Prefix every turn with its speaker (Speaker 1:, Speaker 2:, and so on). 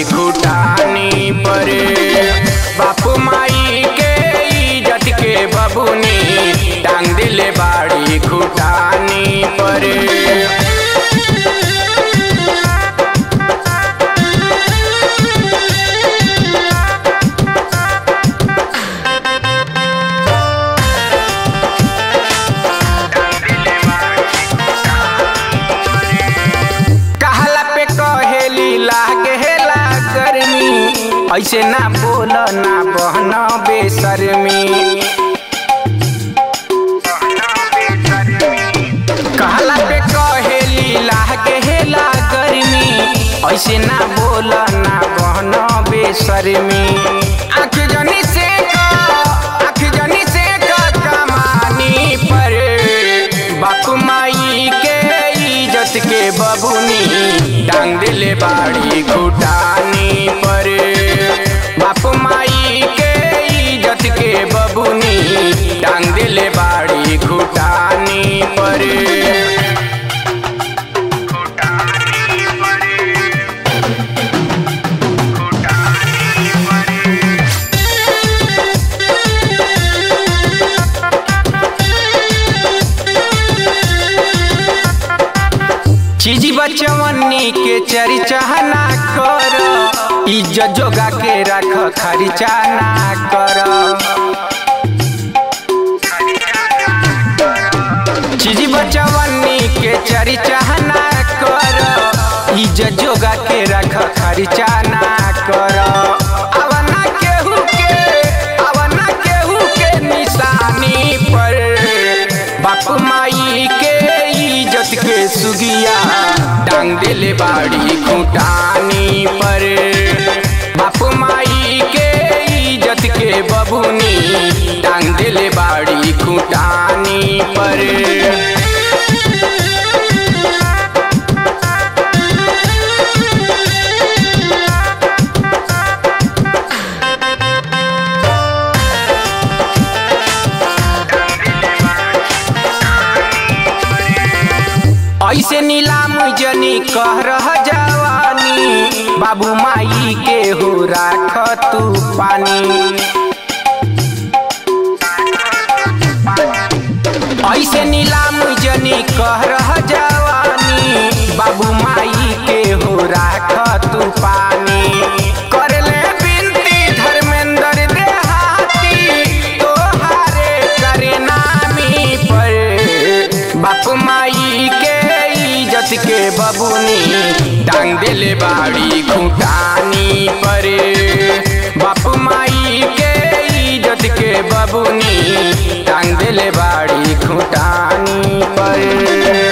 Speaker 1: बाड़ी खुटानी पर बाप माई के इज्जत के बबुनी टांग दिले बाड़ी खुटानी पर कहला पे कहेली लागेला गर्मी ऐसे ना बोल ना बहन बेशर्मी कहला पे कहेली लागेला गर्मी ऐसे ना बोल ना बहन बेशर्मी आँख जनी से का आँख जनी से का कमानी पर बाप माई के इज्जत के बबुनी टांग दिले बाड़ी खुटानी पर बाप माई के इज्जत के बबुनी टांग दिले बाड़ी खुटानी पर चीजी बचवनी के चर्चा ना कर इज्जत जोगा के रख खर्चा ना कर चीजी बचवनी के चर्चा ना कर इज्जत जोगा के रख खर्चा ना कर अवना केहू के अवना केहू के निशानी पर बाप माई के इज्जत के सुगिया टांग दिले बाड़ी खुटानी पर बाप माई के इज्जत के बबुनी टांग दिले बाड़ी खुटानी पर ऐसे नीलाम जनी कह रह जवानी बाबू माई के हो राख तू पानी ऐसे नीलाम जनी कह रह जवानी बाबू माई के हो राख तू पानी कर ले बिनती धर्मेंद्र देहाती तोहारे करे नामी पर बाप माई के इज्जत के बबुनी टांग दिले बाड़ी खुटानी पर बाप माई के इज्जत के बबुनी टांग दिले बाड़ी खुटानी पर